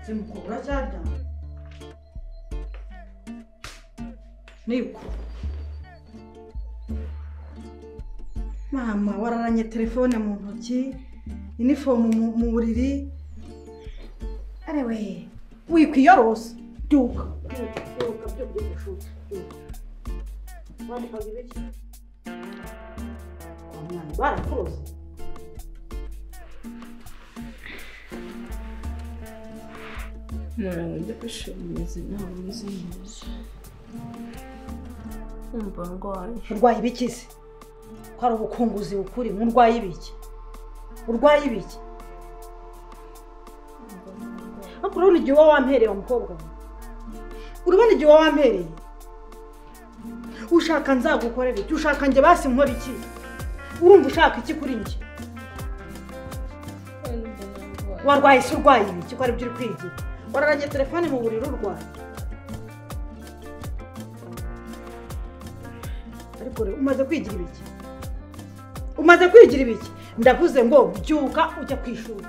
zimukura za damu nibwo mama wararanye telefone mu ntoki inifomu mu- mu buriri arewe wikwiyorosa duka barakoze umuntu wajya kwishimiriza inama nziza kumva ndwaye urwaye ibiki se ko ari ubukunguzi bukuri urwaye ibiki urwaye ibiki ariko urabona igihe uba wampereye wa mukobwa we urabona igihe uba wampereye ushaka nzagukorera iki ushaka njye basi nkora iki urumva ushaka iki kuri njye warwaye se urwaye ibiki ko ari byo uri kwigira wararanye telefone mu buriri urwaye ariko rero umaze kwigira ibiki umaze kwigira ibiki ndavuze ngo byuka ujya ku ishuri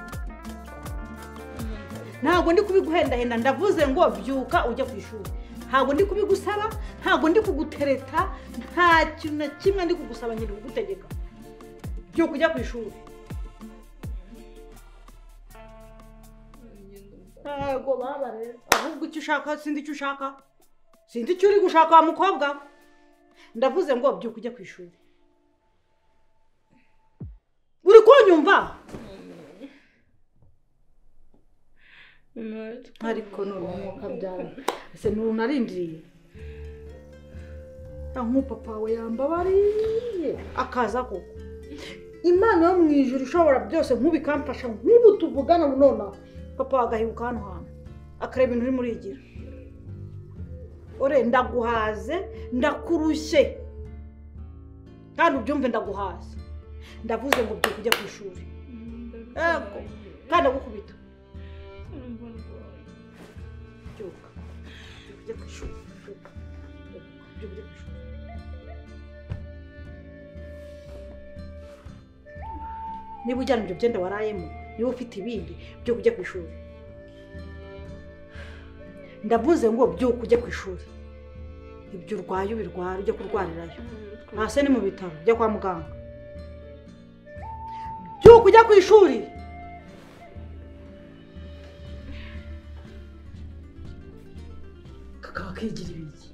ntabwo ndi kubiguhendahenda ndavuze ngo byuka ujya ku ishuri ntabwo ndi kubigusaba ntabwo ndi kugutereta nta kintu na kimwe ndi kugusaba nkiri kugutegeka byuka ujya ku ishuri ntabwo baba rero ahubwo icyo ushaka sinzi icyo ushaka sinzi icyo uri gushaka wa mukobwa we ndavuze ngo byuka ujya ku ishuri uri kunyumva ariko n'urumwuka byawe ese nurunarindiriye nk'upapa we yambabariye akaza koko imana yo mu ijoro ishobora byose nkubikamfasha nk'ubu tuvugana nonaha papa we agahibuka hano hantu akareba ibintu urimo urigira ore ndaguhaze ndakurushye kandi ubyumve ndaguhaze ndavuze ngo byuka ujya ku ishuri Yego. kandi agukubita byuka byuka ujya ku ishuri byuka byuka byuka ujya ku ishuri niba ujyana ibyo byenda warayemo niba ufite ibindi byo kujya ku ishuri ndavuze ngo byuka ujya ku ishuri ibyo urwaye ubirwara ujya kurwarirayo hasi ni mu bitaro ujya kwa muganga byuka ujya ku ishuri kakaba kigira ibiki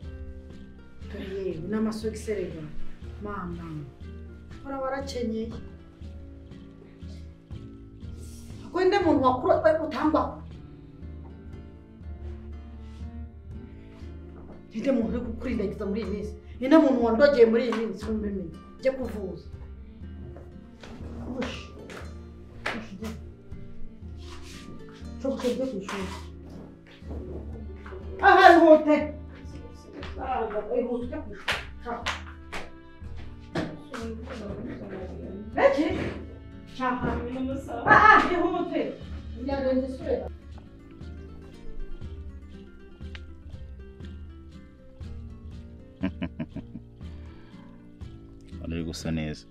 yewe n'amasogisi reba mama uraba warakenyeye wenda muntu wakuru utangwaho ninde muntu uri kukurindagiza muri iyi minsi ninde muntu wandogeye muri iyi minsi wumbimenye ujye kuvuza Ush. Ush, ujye. Cyo gusa ujye ku ishuri aha ihute Arahaga, ihute ujye ku ishuri Shaka. Beki? Shaka. aha ihute Njyana njye isura. Hano uri gusa neza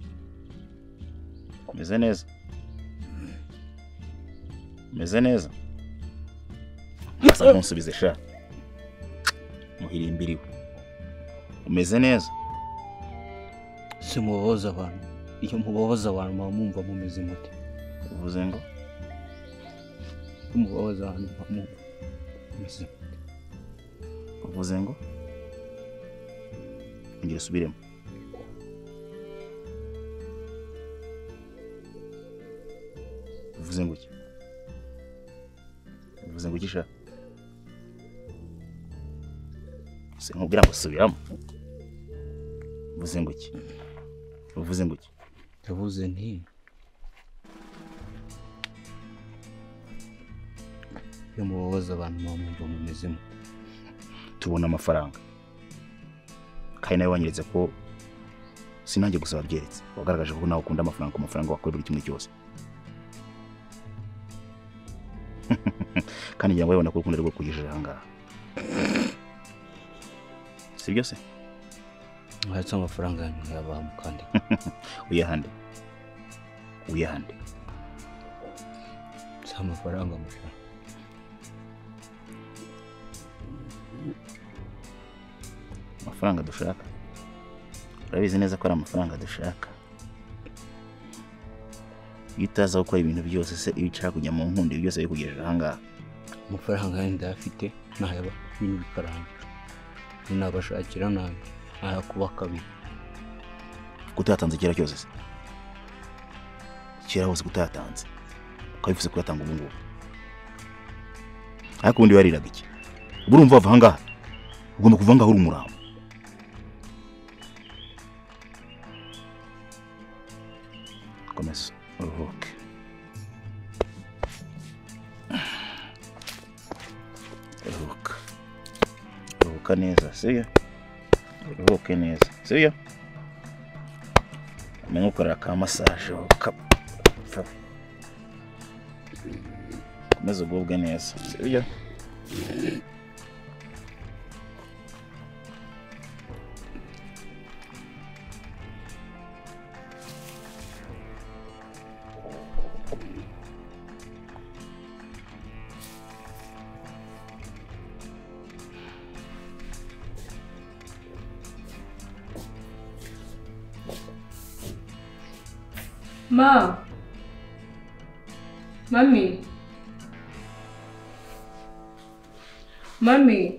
umeze neza umeze neza asa nkunsubize sha muhirimbiriwe umeze neza si mubabaza abantu iyo mubabaza abantu muba mwumva mumeze mute uvuze ngo iyo mubabaza abantu muba mwumva mumeze mute uvuze ngo ongera usubiremo uvuze ngo iki uvuze ngo iki sha sinkubwira ngo subiramo uvuze ngo iki uvuze ngo iki ndavuze nti iyo mubabaza abantu muba mwumva mumeze mute tubona amafaranga kandi nawe wanyeretse ko sinange gusa wabyeretse wagaragaje ko nawe ukunda amafaranga ku mafaranga wakora buri kimwe cyose kandi ngira ngo babona ko urukundo rwo kuyijira ahangaha si byo se Mwahetse amafaranga yanyu muyabamo kandi uyahande uyahande si amafaranga amafaranga amafaranga dushaka urabizi neza ko ari amafaranga dushaka iyo utaza gukora ibintu byose se iyo ushaka kujya mu nkundi ibi byose bikugejeje ahangaha amafaranga yanyu ndayafite ntayaba ibintu bikarangira nabashakira nanjye ntayakuba kabiri kuko utayatanze kera cyose se kera hose ko utayatanze ukaba wifuza kuyatanga ubu ngubu ariko ubundi wariraga iki ubu urumva wava ahangaha ugomba kuva ahangaha uri umurambo komeza uruhuke uruhuka uruhuka neza sibyo uruhuke neza sibyo amenye ukorera ka masaje kapfa ukomeze ugubwe neza sibyo Ma. Mami. Mami.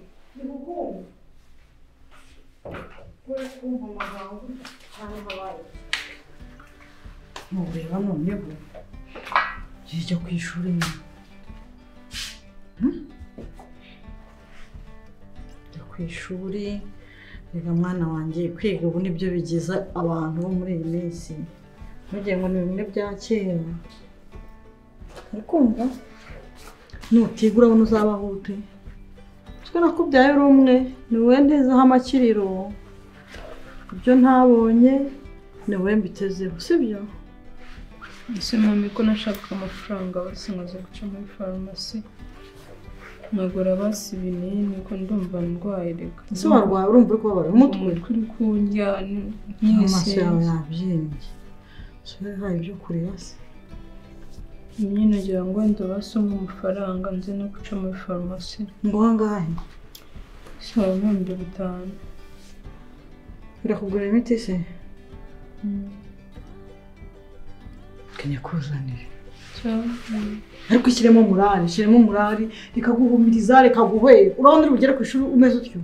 ntureba noneho yijya ku ishuri nyine jya ku ishuri reka mwana wanjye kwiga ubu nibyo bigiza abantu bo muri iyi minsi ntugire ngo ni bimwe bya kera uri kumva nutiga urabona uzabaho ute twe nakubyaye uri umwe ni wowe ntezeho amakiriro ibyo ntabonye ni wowe mbitezeho si byo Ese mami ko nashakaga amafaranga basi nkaza guca muri farumasi nkagura basi ibinini ko ndumva ndwaye reka ese warwaye urumva uri kubabara umutwe umutwe uri kundya n- amaso yawe nkisenze yabyimbye sore hari ibyo kureba se nyine nagira ngo wenda basomwe amafaranga nze no guca muri farumasi ngo ahangahe si wawe ibihumbi bitanu birakugurira imiti se kenya kuzanire cyangwa ariko ishyiremo umurari ishyiremo umurari rikaguhumiriza rikaguhwera urabona uri bugere ku ishuri umeze utyo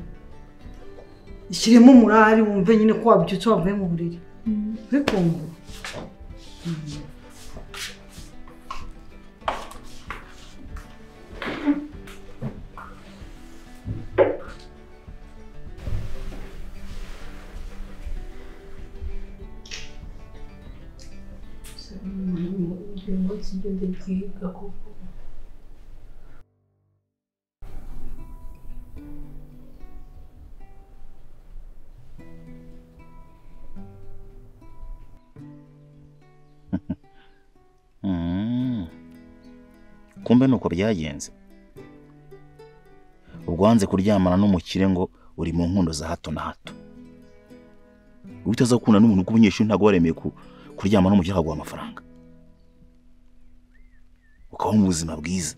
ishyiremo umurari wumve nyine ko wabyutse wavuye mu buriri uri kumva Mm. kumbe ni uko byagenze ubwo wanze kuryamana n'umukire ngo uri mu nkundo za hato na hato uba utaza gukunda n'umuntu w'umunyeshuri ntabwo waremeye ku- kuryamana n'umukire akaguha amafaranga ukabaho mu buzima bwiza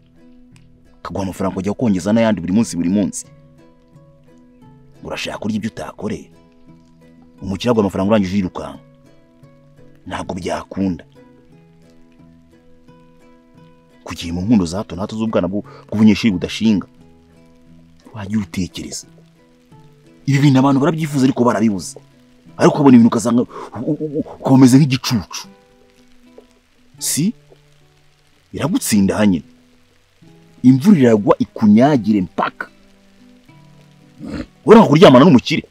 akaguha amafaranga ukajya kongeza n'ayandi buri munsi buri munsi urashaka kurya ibyo utakoreye umukire aguha amafaranga urangije yirukanka ntabwo byakunda kugira mu nkundo za hato na hato z'ubwana bw'u- bw'ubunyeshuri budashinga wajya ubitekereza ibi bintu abantu barabyifuza ariko barabibuze ariko ukabona ibintu ukasanga u- u- u- ukaba umeze nk'igicucu si iragutsinda hanyine imvura iragwa ikunyagire mpaka uranga kuryamana n'umukire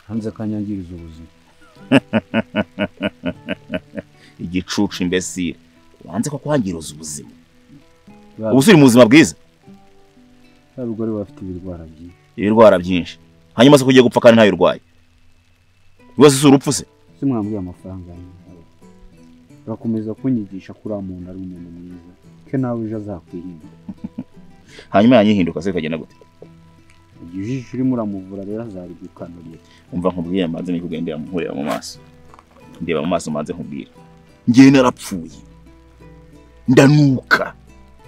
hanze kanyangiriza ubuzima igicucu imbesire wanze ko kwangiriza ubuzima Ba- ubu si uri mu buzima bwiza abagore bafite ibirwara byinshi ibirwara byinshi hanyuma se ko ugiye gupfa kandi ntayo urwaye rwose si urupfu se si mwambwiye amafaranga yanyu ntawe. urakomeza kunyigisha ko uriya muntu ari umuntu mwiza ko nawe ejo azakwirinda hanyuma yanjye ihinduka se ikagenda gute igihe ijisho urimo uramuvura rero azaribyukanurira umva nkubwira manze niko ugenda ndeba mu maso ndeba mu maso manze nkubwira ngewe narapfuye ndanuka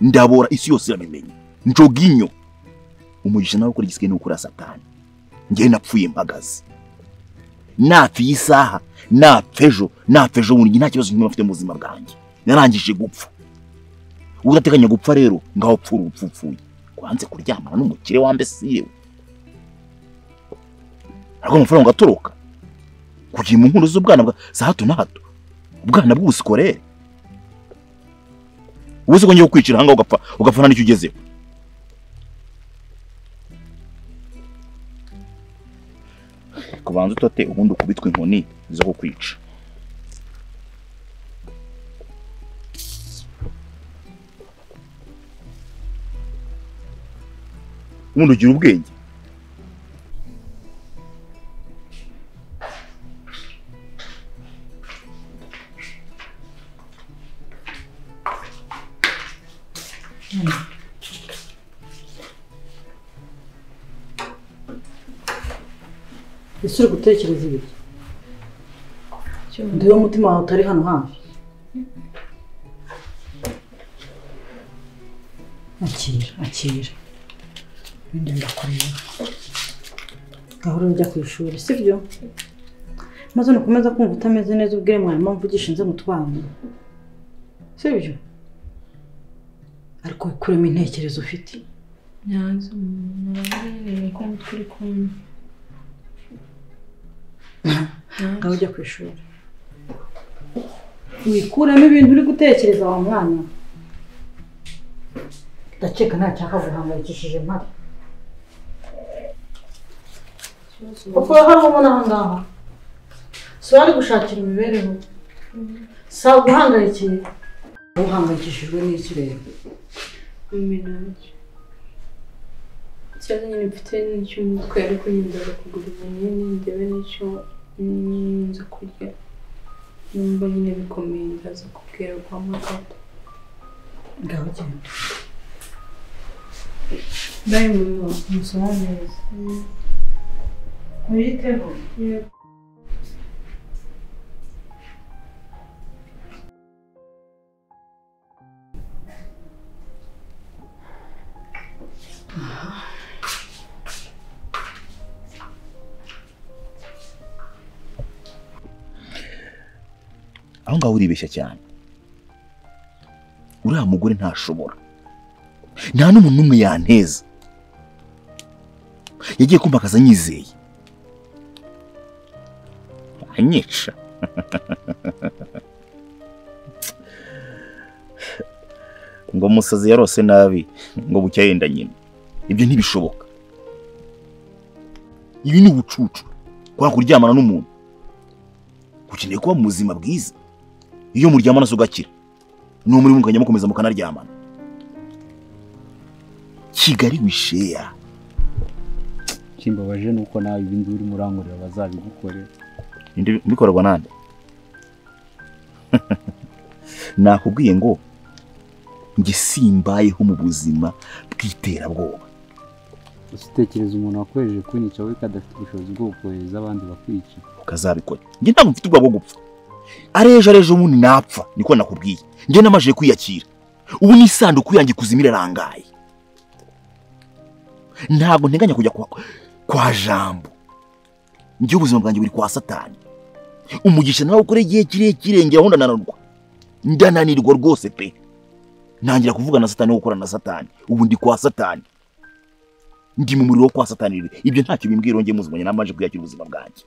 ndabora isi yose irabimenya njoga inyo umugisha nawe ukora igisigaye ni ukura satani ngewe napfuye mpagaze napfa iyi saha napfa ejo napfa ejo bundi nta kibazo kimwe mfite mu buzima bwanjye narangije gupfa udateganya gupfa rero ngaho pfura urupfu upfuye wanze kuryamana n'umukire wambesiye ariko amafaranga atoroka kugira mu nkuru z'ubwana bwa za hato na hato ubwana bw'ubusikorere ubuze ko ngiye kukwicira ahangaha ugapfa ugapfa nta n'icyo ugezeho kubanza utote ubundi ukubitwe inkoni zo kukwica ubundi ugira ubwenge ese uri gutekereza ibiryo Icyo ndiho umutima wawe utari hano hafi akira akira ibindi ndakureba gahoro njya ku ishuri sibyo maze nukomeza kumva utameze neza ubwire mwarimu mvugisha nze mu twana sibyo ariko wikuremo intekerezo ufite nyanza umuntu wabwiye ko turi kumwe ngaho ujya ku ishuri wikuramo ibintu uri gutekereza wa mwana ndakeka nta cyakaguhangayikishije mpari kuko hari uwo ubona aha ngaha si wari gushakira imibereho si guhangayikiye uhangayikishijwe n'iki rero iminage ikibazo nyine mfite ni icy'umutwe ariko nyine ndaza kugura ibinini ndebe n'icyo nza kurya numva nyine bikomeye ndaza kubwira kwa magana ngaho genda ndaye mama umusoma neza wiyiteho aho ngaho uribeshya cyane uriya mugore ntashobora nta n'umuntu n'umwe yanteza yagiye kumpakaza anyizeye anyica ngo umusazi yarose nabi ngo bucya yenda nyina ibyo ntibishoboka ibi ni ubucucu kubera kuryamana n'umuntu ukeneye kuba mu buzima bwiza iyo muryamana se ugakira n'uwo muri munganya mukomeza mukanaryamana kigali wisheya kimbabaje ni uko nawe ibindi urimo urangurira bazabigukore Indi- bikorwa nande nakubwiye ngo njye simbayeho mu buzima bw'iterabwoba usitekereza umuntu wakoresheje kwinica wowe kadafite ubushobozi bwo gukohereza abandi bakwica ukazabikora njye ntabwo mfite ubwoba bwo gupfa ari ejo ari ejo ubundi napfa niko nakubwiye njye namajije kwiyakira ubu ni isanduku yanjye ikuzimu irarangaye ntabwo nteganya kujya kwa, kwa jambo njye ubuzima bwanjye buri kwa satani umugisha nawe ukora igihe kirekire ngira aho ndananirwa ndananirwa rwose pe ntangira kuvuga na satani no gukorana na satani ubu ndi kwa satani ndi mu muriro wo kwa satani rero. ibyo ntacyo bimbwira ngo njye muzimanya namaje kwiyakira ubuzima bwanjye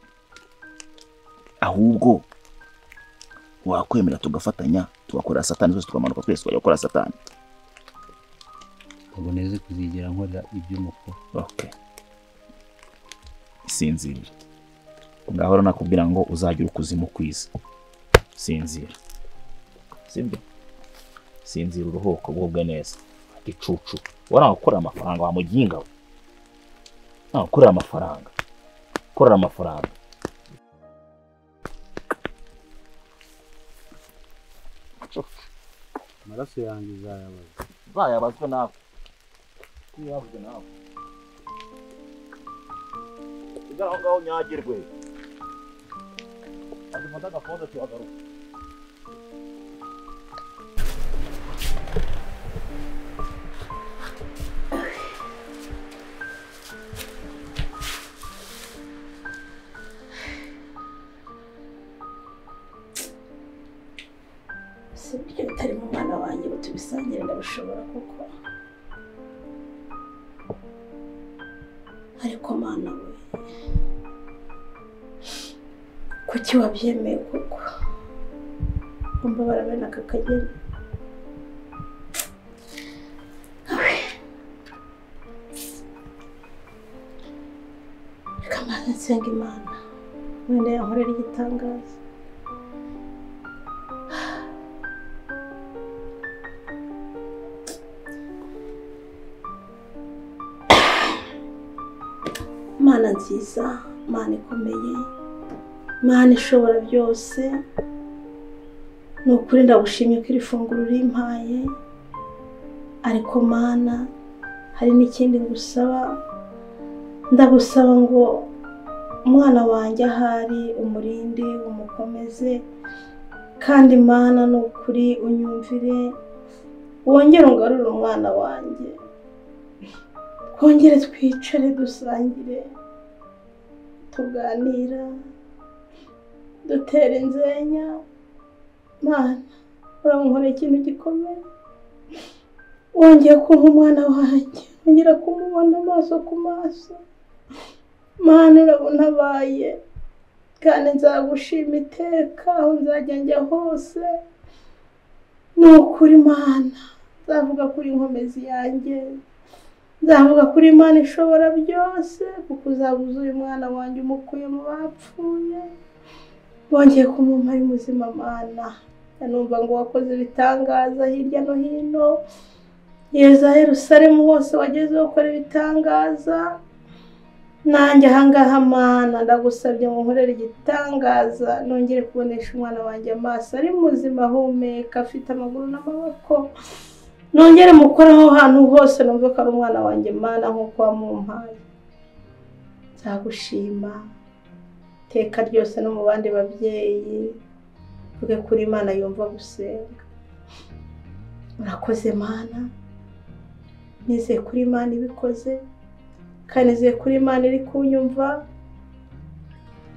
ahubwo wakwemera tugafatanya tugakorera satani twese tukamanuka twese tukajya gukora satani ntabwo neze kuzigera nkora iby'umukuru okay sinzira ngahora nakubwira ngo uzagira ukuzimu kwiza sinzira sibyo sinzira uruhuko ugubwe neza icucu wari gukorera amafaranga wamuginga we ntawe ukorera amafaranga ukorera amafaranga amaraso yanjye uzayabaza bayabazwe nawe kuko yabuze nawe ugana aho ngaho nyagirwe adufata agafoto tuhagaruka si ibiryo bitari mu mwana wanjye ngo tubisangire ndabishobora kuko ariko mwana we kuki wabyemeye kuko umva barabona aka kageni Awe. reka mbanze nsenga imana wenda yankorera igitangaza mana nziza mana ikomeye mana ishobora byose ni ukuri ndagushimye ko iri funguro urimpaye ariko mana hari n'ikindi ngusaba ndagusaba ngo umwana wanjye ahari umurindi umukomeze kandi mana ni ukuri unyumvire wongere ungarure umwana wanjye twongere twicare dusangire tuganira dutera inzenya mana urankorera ikintu gikomeye wongeye kumpa umwana wanjye wongera kumubona amaso ku maso mana urabona abaye kandi nzagushima iteka aho nzajya njya hose ni ukuri mana nzavuga kuri nkomezi yanjye nzavuga kuri imana ishobora byose kuko uzabuze uyu mwana wanjye umukuye mu bapfuye wongeye kumumpa ari muzima mana numva ngo wakoze ibitangaza hirya no hino yeza Yerusalemu hose wageze ukora ibitangaza nanjye ahangaha mana ndagusabye ngo nkorere igitangaza nongere kubonesha umwana wanjye amaso ari muzima ahumeka afite amaguru n'amaboko nongere mukore aho hantu hose numve ko ari umwana wanjye mana nk'uko wamumpaye nzagushima iteka ryose no mu bandi babyeyi mvuge kuri imana yumva gusenga urakoze mana nizeye kuri imana ibikoze kandi nizeye kuri imana iri kunyumva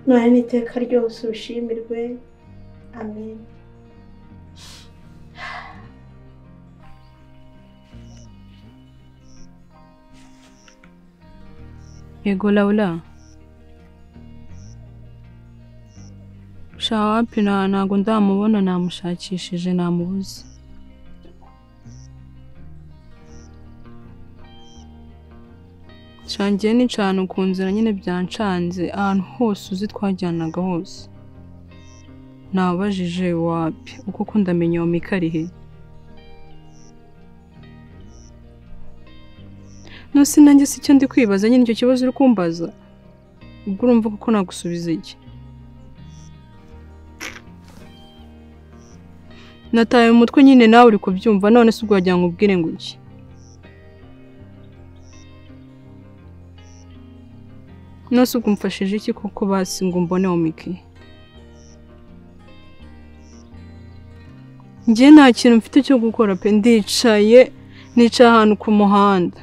none n'iteka ryose ubishimirwe amen Yego Laura. Sha wapi na ntago ndamubona namushakishije namubuze. Shangiye ni cana ukunzira nyine byancanze ahantu hose uzi twajyanaga hose. Nabajije wapi uko kundamenya uwo Mika ari he? Nasi nanjye si cyo ndi kwibaza nyine icyo kibazo uri kumbaza. Ubwo urumva kuko nagusubiza iki? Nataye mu mutwe nyine nawe uri kubyumva none se ubwo wagira ngo ubwire ngo iki? Nose ubwo umfashije iki koko basi ngo mbone wo Miki? Njye nta kintu mfite cyo gukora pe ndicaye nicaye ahantu ku muhanda.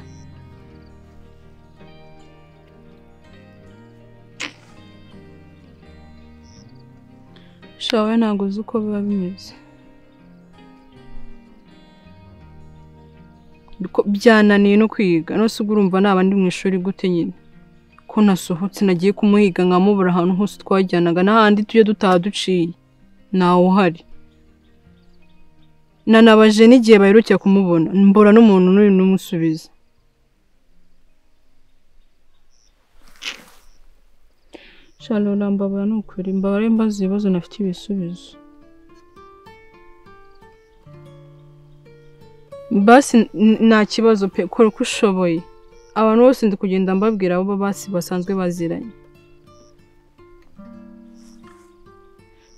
shawe ntabwo uzi uko biba bimeze Biko- byananiye no kwiga nose ubwo urumva naba ndi mu ishuri gute nyine ko nasohotse nagiye kumuhiga nkamubura ahantu hose twajyanaga n'ahandi tujye dutaha duciye ntawe uhari nanabaje n'igihe baherukira kumubona mbura n'umuntu n'uyu n'umusubiza shalora mbabura ni ukuri mbabare mbaza ibibazo nafite ibisubizo basi n- nta kibazo pe kora uko ushoboye abantu bose ndi kugenda mbabwira abo basi basanzwe baziranye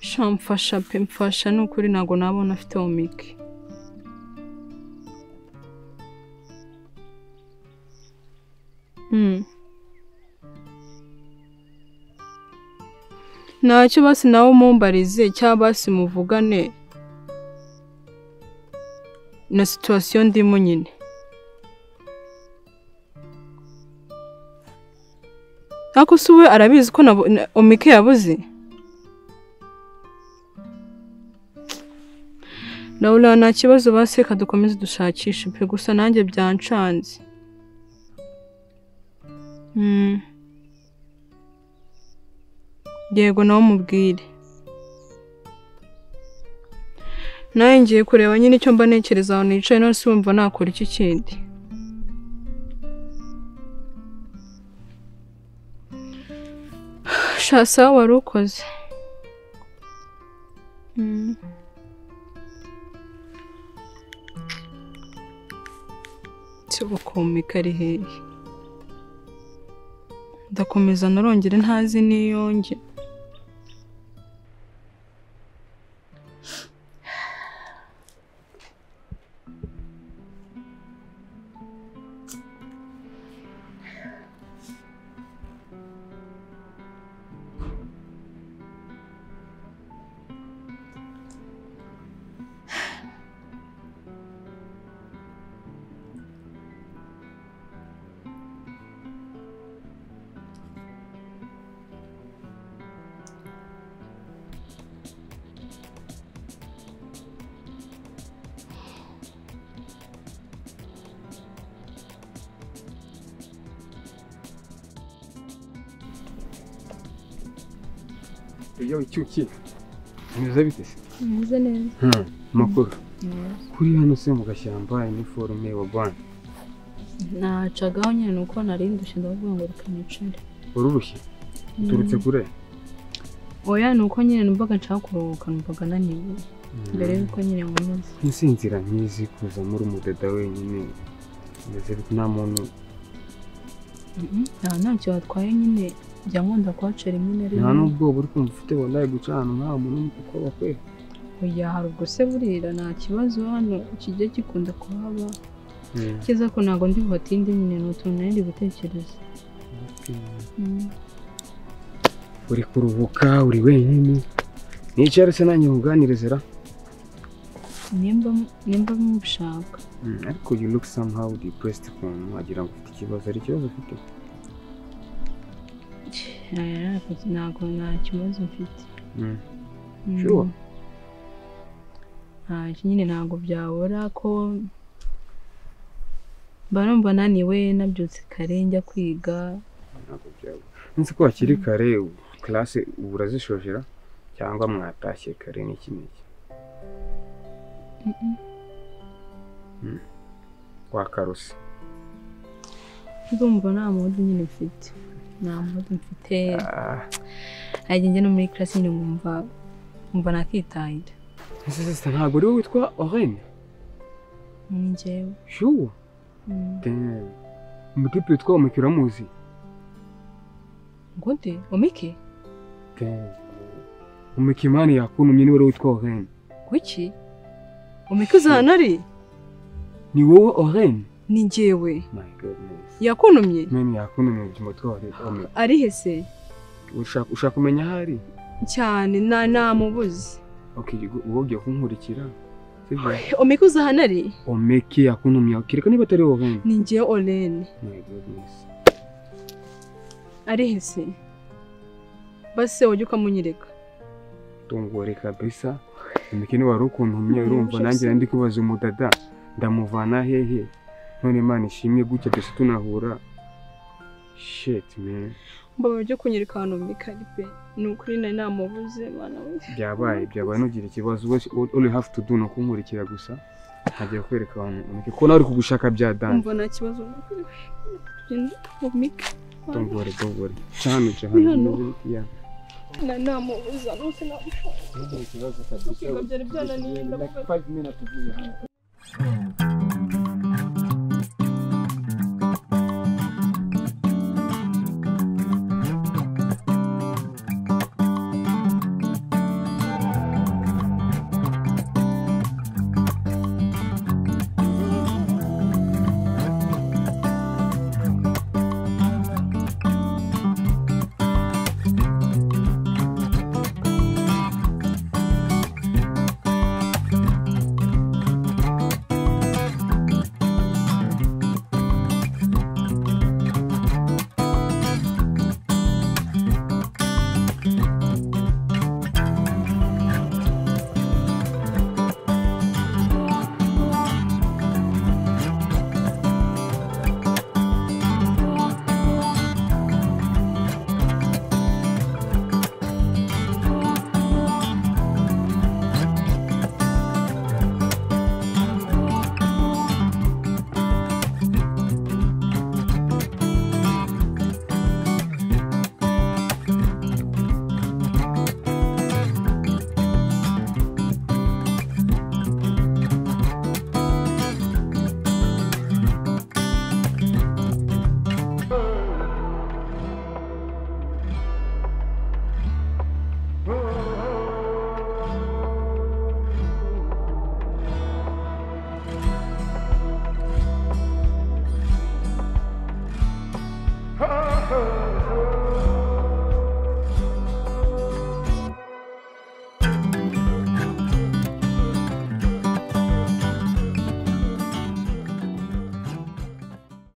sha mfasha pe mfasha ni ukuri ntabwo nabona afite omike ntacyo basi nawe mumbarize cyangwa basi muvugane na situwasiyo ndimo nyine ariko si we arabizi ko na na- omike yabuze Laura nta kibazo basi reka dukomeze dushakishe pe gusa nanjye byancanze Mm. yego nawe umubwire nawe ngiye kureba nyine icyo mba ntekereza aho nicaye none se wumva nakora iki kindi sha sawa wari ukoze Mm. se ubukomika ari hehe ndakomeza narongere ntazi n'iyonge iyo icyuki bimeze bite se Meze neza. makuru kuri hano se mu gashyamba iniforume wa banki Nacagaho nyine nuko nari ndushye ndavuga ngo reka nicare. ururushye uturutse kure Oya nuko nyine numvaga nshaka kuruhuka numvaga naniwe mbere yuko nyine nkomeza. insinzira nkizi kuza muri umudada wenyine bimeze bite nta muntu Mhm. Nta ntacyo watwaye nyine njya nkunda kuhacera rimwe na nta rimwe. n'ubwoba uri kumva ufite wallahi guca ahantu nk'aha muntu kuko bakwe Oya hari ubwo se burira nta kibazo hano kijya gikunda kuhaba. Kiza ko ntabwo ndi buhatinde nyine ni utuntu nari ndi gutekereza. Mhm. uri kuruhuka uri wenyine nicare se nanjye nkuganirize ra Nimba nimba mubishaka. Mm, ariko you look somehow depressed ukuntu wagira ngo ufite ikibazo hari ikibazo ufite Oya, Ntabwo nta kibazo mfite. Mm. Mm. Sure. Ah, iki nyine ntabwo byabura ko mba numva naniwe nabyutse kare njya kwiga ntabwo byaba nzi ko hakiri kare karase ubu urazishojera cyangwa mwatashye kare n'iki n'iki Mm. wakaruse ndumva nta mudu nyine mfite nta mudu mfite Ah, ajya njya no muri karasi nyine nkumva nkumva nakitahira ese sisita ntabwo uriwe witwa orene ni njyewe shuwa Mm. umutipe witwa umukiro muzi ngo nde omike umukimani yakuntumye niwe uri witwa orene kuki omike uzahana ari ni wowe orene ni njyewe my goodness yakuntumye meni yakuntumye ubuzima bwawe orene ari hese ushaka ushaka kumenya aho ari cyane na namubuze okay uwo ugiye kunkurikira sibyo omike uzahana ari omeke yakuntumye kereka niba atari wowe ni njyewe orene My goodness. ari hese basi wajya ukamunyereka Don't worry kabisa imikino wari ukuntumye urumva nanjye ndi kubaza umudada ndamuvana hehe none imana ishimwe gutya twese tunahura shit man mbaba bajya kunyereka ahantu omike ari pe ni ukuri nari namubuze mwana we byabaye byabaye ntugire ikibazo What- all all you have to do ni ukunkurikira gusa nkagiye kwereka abantu umike ko nawe uri kugushaka bya dan umva nta kibazo omike genda omike don't worry don't worry cya hano cya hano Ni hano? Yeah. na namubuze rwose namushaka Ntugire ikibazo kabisa. Kwiga byari byananiye, Like ndavuga. five minutes uvuye hano.